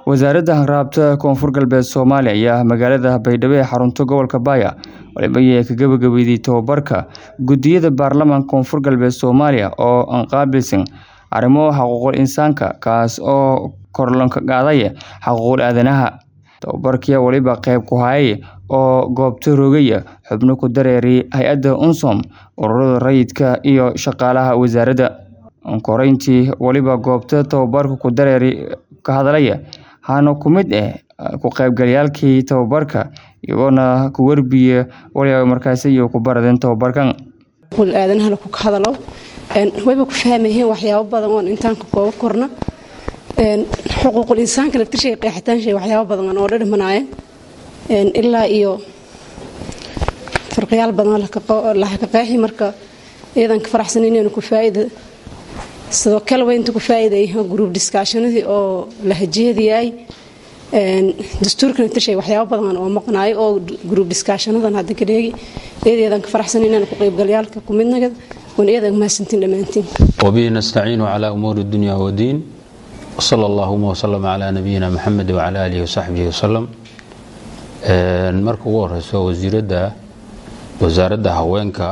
wasaaradda hanraabta koonfur galbeed soomaaliya ayaa magaalada baydhabo ee xarunta gobolka baaya waliba ay ka gabagabeeyey tababarka guddiyada baarlamaanka koonfur galbeed soomaaliya oo aan qaabilsan arrimo xuquuqul insaanka kaas oo korlanka qaadaya xuquuqul aadanaha tababarkii waliba qayb ku hayay oo goobta rogaya xubno ku dareeray hay-adda unsom ururada rayidka iyo shaqaalaha wasaaradda koreyntii waliba goobta tababarka ku dareeray ka hadlaya hana ku mid ah ku qaybgalayaalkii tababarka iyagoona ku warbiya waliba markaasi iyo ku baradeen tababarkan aadanaha ku hadalo wayba ku fahmayeen waxyaabo badan oon intaan ka kooba korna xuquuqul insaanka laftirshay qeexitaanshay waxyaabo badan oo dhadhamanaayeen ilaa iyo farqiyaal badan laha ka qeexi marka iyadan ka faraxsan inaynu ku faa'iida sidoo kale waa inta ku faa'iiday group discussionadii oo la hajeediyay dastuurka laftirshay waxyaabo badan oo maqnaayo oo group discussionadan hadda ka dheegi iyadeedan ka faraxsan inaynu ku qaybgalayaalka ku midnaga wan iyadan mahadsantiin dhammaantiin وبه نستعين على أمور الدنيا والدين وصلى اللهم وسلم على نبينا محمد وعلى آله وصحبه وسلم marka ugu horeyso wasiiradda wasaaradda haweenka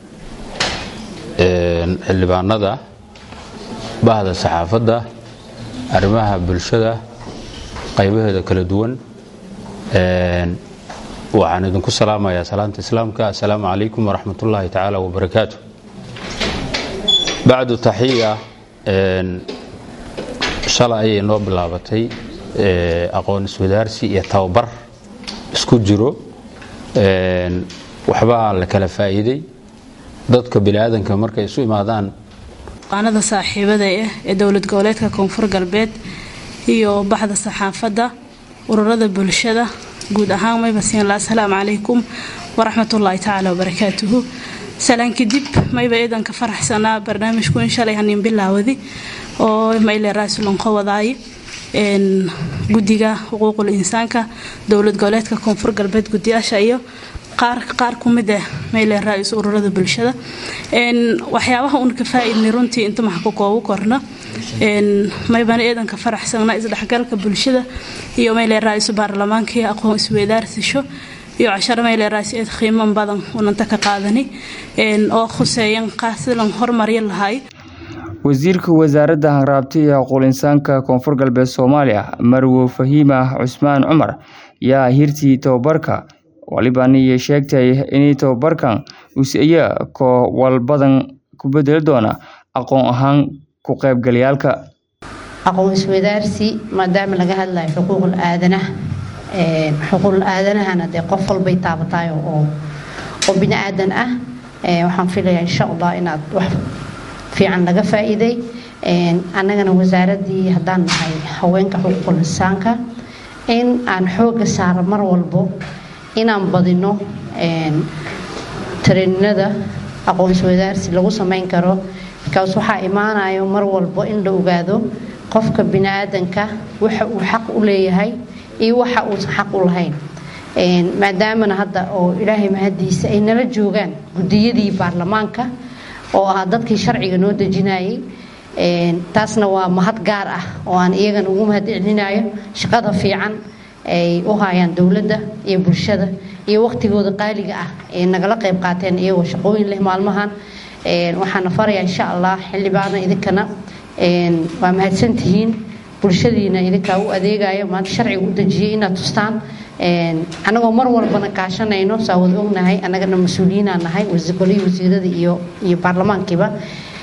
xildhibaanada bahda saxaafadda arrimaha bulshada qaybaheeda kala duwan waxaan idinku salaamayaa salaanta islaamka assalaamu calaykum waraxmat ullaahi tacaala wabarakaatu bacdu taxiya shalay ayay noo bilaabatay aqoon iswadaarsi iyo tababar isku jiro waxbaa la kala faa'iiday dadka biniaadanka markay isu imaadaan qaanada saaxiibada ah ee dowlad goboleedka koonfur galbeed iyo baxda saxaafadda ururada bulshada guud ahaan mayba siinla asalaamu calaykum waraxmatullaahi tacaala wabarakaatuhu salaan kadib mayba ciidanka faraxsanaa barnaamijku in shalay hanin bilaawadi oo mayle raasulanqo wadaaye guddiga xuquuqul insaanka dowlad goboleedka koonfur galbeed guddiyaasha iyo qaar ku mid ah mayle ra-is ururada bulshada waxyaabaha uun ka faa-iidnay runtii inta maxa ku koobu korna maybana ciidanka faraxsanaa isdhexgalka bulshada iyo mayle ra-isu baarlamaanka iyo aqoon isweydaarsisho iyo casharo mayle ra-is eed qiiman badan unanta ka qaadani oo khuseeyan qaasilan hormarya lahay wasiirka wasaaradda hanraabta iyo xuquuqul insaanka koonfur galbeed soomaaliya marwo fahiima cusmaan cumar yaa hirtii tababarka walibaniyo sheegtay inay tababarkan usiya koo walbadan ku bedeli doona aqoon ahaan ku qaybgalayaalka aqoon iswadaarsi maadaama laga hadlayo xuquuqul aadanaha xuquuqul aadanahana dee qof walbay taabataay oo oo bini aadan ah waxaan filayaa insha allah inaad wax fiican laga faa'iiday annagana wasaaraddii haddaan nahay haweenka xuquuqul insaanka in aan xoogga saaro mar walbo inaan badino tareeninada aqoonsi wadaarsi lagu samayn karo bikaas waxaa imaanayo mar walbo in la ogaado qofka bini-aadanka waxa uu xaq u leeyahay iyo waxa uusan xaq u lahayn maadaamana hadda oo ilaahay mahadiisa ay nala joogaan guddiyadii baarlamaanka oo ah dadkii sharciga noo dejinayay taasna waa mahad gaar ah oo aan iyagana ugu mahad celinayo shaqada fiican ay u hayaan dowladda iyo bulshada iyo waqtigooda qaaliga ah ee nagala qayb qaateen iyagoo shaqooyin leh maalmahan waxaana farayaa insha allah xildhibaana idinkana waa mahadsantihiin bulshadiina idinkaa u adeegayo maanta sharciga u dejiyay inaad tustaan anagoo mar walbana kaashanayno saa wada ognahay annagana mas-uuliyiinaa nahay golihii wasiirada iyo iyo baarlamaankiiba